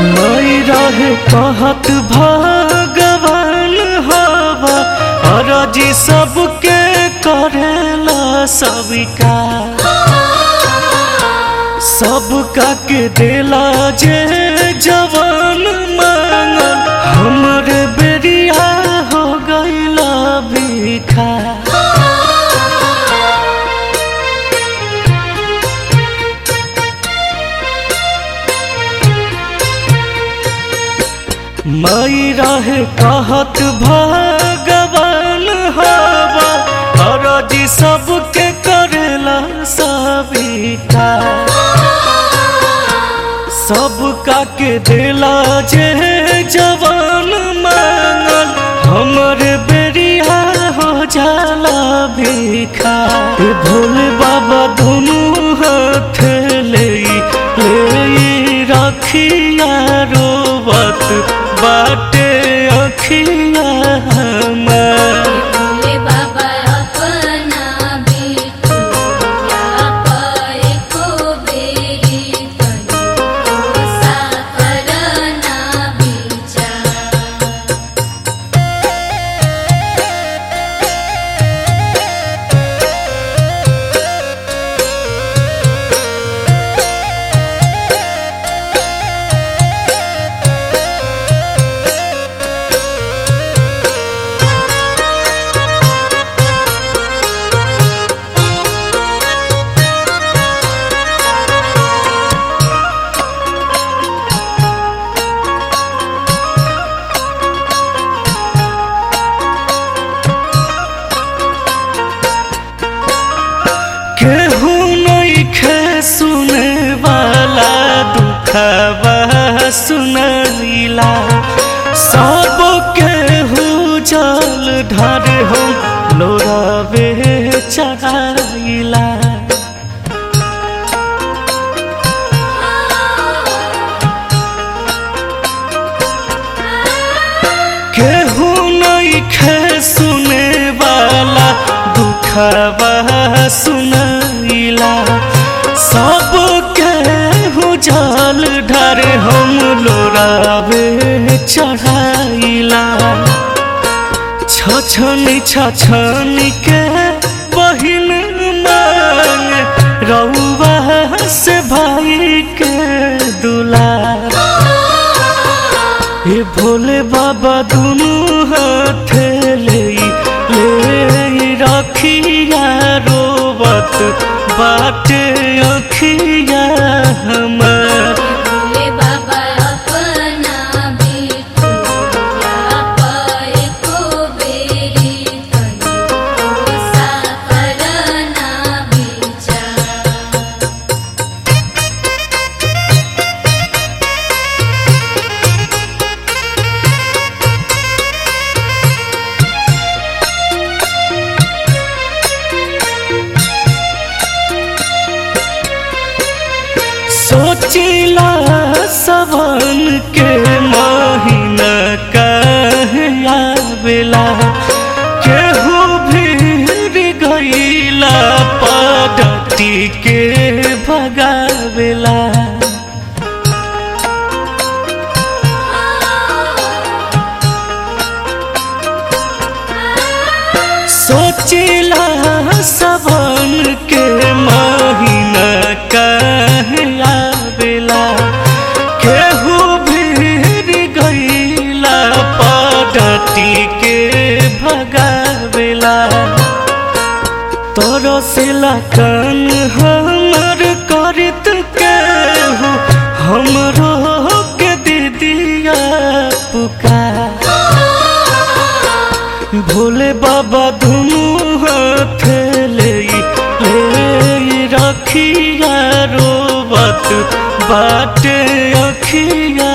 नहीं रहे कहत भगवान हवा अरजी सबके करेला सबिका सबका के देला जे जवान मांगल हमरे बेरिया हो गईला भिखा मई रहे कहत भगवान हवा अरजी सबके करेला सबिका सबका के देला जे जवान मांगल हमरे बेरिया हो जाला भिखा ए भोले बाबा दोनों हाथ ले ले रखिया रोवत बाटे अखिया हमार भोले बाबा अपना बिटुया पर को बेरी तनु सा करना विचार केहू नहीं खे सुने वाला दुखवा सुनैला सब केहू जल ढार हम लोरावे चढ़ाइला केहू नहीं खे सुने वाला दुखवा सुनैला सब केहू जल ढार हम लोरावे चढ़ाइला छछनी छछनी के बहिन मांग रउआ से भाई के दुलार ये भोले बाबा दोनों हाथ ले ले रखिया रोवत बाटे अखिया हमार भोले बाबा अपना बिटुया पर को बेरी तनु सा करना विचार सोचिला सवन के महीना कहे आवेला केहू भीड़ गईला पडती के भगावेला सोचिला सवन के महीना कहे आवेला केहू भीड़ गईला पडती के भगावेला तोरो सिला कान हमर करत केहू हमरो के दीदिया पुकार भोले बाबा धुनु हाथ ले ले रखिया रोवत बाटे अखिया